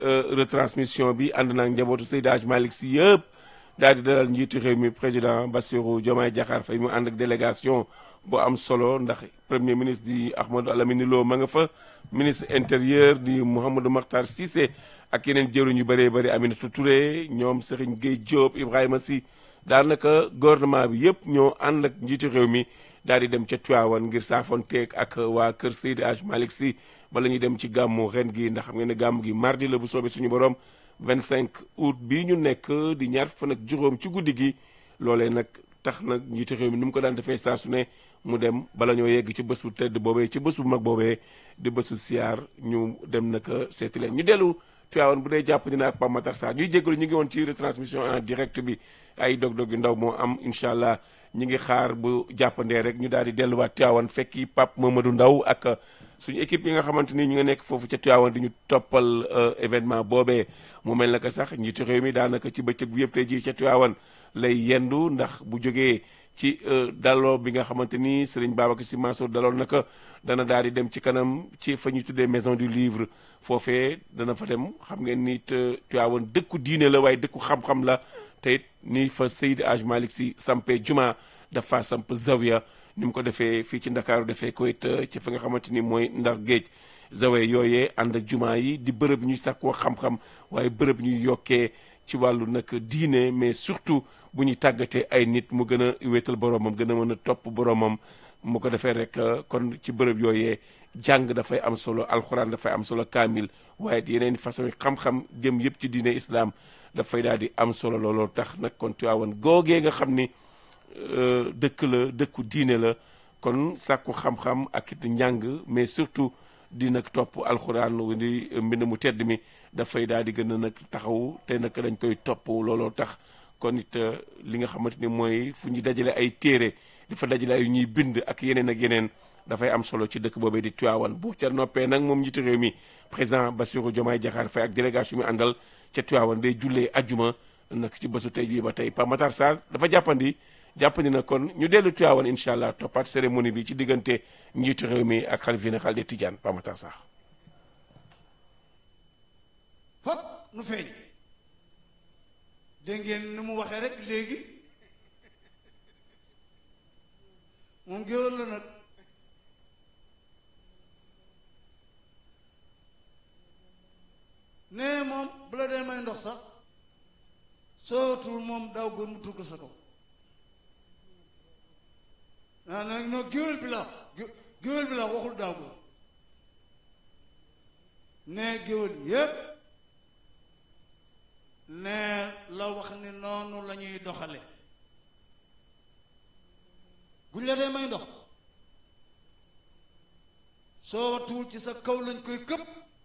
retransmission bi ànd naag njabootu Seydi Hadj Malick Sy yëpp daal di dalal njiitu réew mi président Bassirou Diomaye Diakhar Faye mu ànd ak délégation bu am solo ndax premier ministre di Ahmadou Alamine Lo ma nga fa ministre intérieur di Mouhamadou Makhtar Cissé ak yeneen jëruñ yu bëree bëri Aminata Touré ñoom Serigne Gueye Diop Ibrahima Sy daanaka gouvernement bi yëpp ñoo ànd ak njiitu réew mi daal di dem ca Tivaouane ngir saafonteeg ak waa kër Seydi Hadj Malick Sy bala ñuy dem ci gàmmu ren gi ndax xam ngeen ne gàmmu gi mardi la bu soobee suñu borom 25 août bii ñu nekk di ñaar fan ak juróom ci guddi gi loolee nag tax nag njiitu réew mi ni mu ko daan defee saa su ne mu dem bala ñoo yegg ci bés bu tedd boobee ci bés bu mag boobee di bésu siyaar ñu dem naka seeti leen ñu dellu Tivaouane bu dee jàpp dina ak Pape Matar Sarr ñuy jégalu ñu ngi woon ci retransmission en direct bi ay dog-dog yu ndaw moo am incha allah ñi ngi xaar bu jàppandee rek ñu daal di delluwaat Tivaouane fekki Pape Mamadou Ndaw ak suñu équipe yi nga xamante ni ñu nga nekk foofu ca Tivaouane di ñu toppal événement boobee mu mel na que sax njiitu réew mi daanaka ci bëccëg bi yëpp tey jii ca Tivaouane lay yendu ndax bu jógee ci daloo bi nga xamante ni Serigne Babacar Sy Mansour daloon naka dana daal di dem ci kanam ci fa ñuy tuddee maison du livre foofee dana fa dem xam ngeen ni Tivaouane dëkku diine la waaye dëkku xam-xam la te it ni fa Seydi Hadj Malick Sy sampee juma dafa samp zawiya ni mu ko defee fii ci Ndakaaru defee ko it ci fa nga xamante ni mooy Ndar géej zawiya yooyee ànd ak juma yi di bërëb ñuy sàkkoo xam-xam waaye bërëb ñuy yokkee ci wàllu nag diine mais surtout bu ñuy tàggatee ay nit mu gën a wéetal boromam gën a mën a topp boromam mu ko defee rek kon ci bërëb yooyee jàng dafay am solo alxuraan dafay am solo kaamil waaye yeneen façon xam-xam jëm yëpp ci diine islam dafay daal di am solo looloo tax nag kon Tiwaawan googee nga xam ni dëkk la dëkku diine la kon sàkku xam-xam ak it njàng mais surtout di nag topp alxuraan di mbind mu tedd mi dafay daal di gën a nag taxaw te nag dañ koy topp looloo tax kon it li nga xamante ni mooy fu ñu dajale ay téere di fa dajale ay ñuy bind ak yeneen ak yeneen dafay am solo ci dëkk boobee di Tivaouane bu ca noppee nag moom njiitu réew mi président Bassirou Diomaye Diakhar Faye ak délégation mi àndal ca Tivaouane day jullee ajjuma nag ci bésu tey bii ba tey Pape Matar Sarr dafa jàppandi jàppandi na kon ñu dellu Tivaouane incha allah toppaat cérémonie bi ci diggante njiitu réew mi ak xalif général des Tidianes Pape Matar Sarr. fokk nu feeñ dégg ngeen ni mu waxee rek léegi moom géwél la nag nee moom bu la dee may ndox sax sootul moom daaw góor mu tugg sa kaw naa nag non géwél bi la géwél bi la waxul daaw góor nee géwél yépp nee la wax ni noonu la ñuy doxale buñ la dee may ndox soo watuwul ci sa kaw lañ koy këpp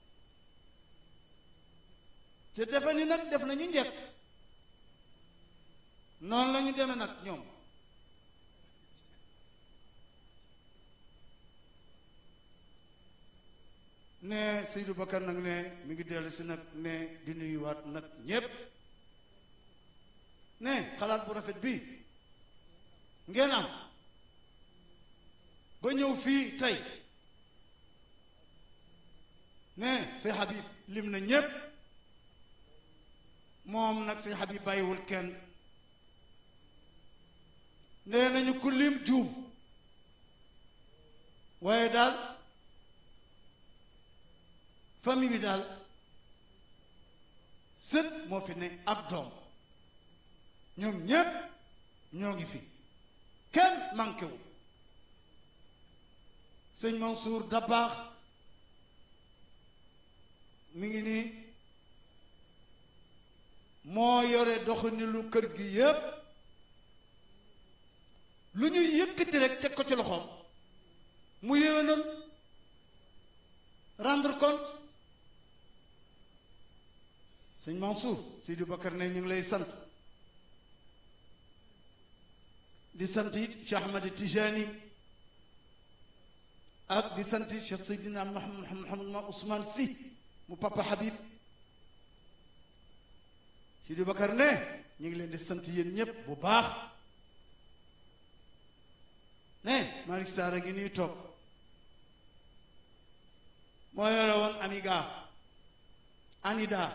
te defe ni nag def nañu njëkk noonu la ñu demee nag ñoom ne Seydou Bakar nag ne mi ngi dellu si nag ne di nuyuwaat nag ñépp ne xalaat bu rafet bii ngeen am ba ñëw fii tey ne say Habib lim na ñépp moom nag say Habib bàyyiwul kenn nee nañu ku lim juum waaye daal famille bi daal sët moo fi ne ak doom ñoom ñépp ñoo ngi fi kenn manqué wu sëñ Mansour Dabaax mi ngi nii moo yore doxini lu kër gi yépp lu ñuy yëkkati rek teg ko ci loxoom mu yéwénal rendre compte sëñ Mansour Sidi Bakar ne ñu ngi lay sant di sant it Cheikh Ahmad Tijani ak di sant Cheikh Seydina Mohamed Mohamed ma Ousmane Sy mu papa Habib Sidi Bakar ne ñu ngi leen di sant yéen ñépp bu baax ne Malick Sarr a ngi nuy toog moo yore woon Amiga ANIDA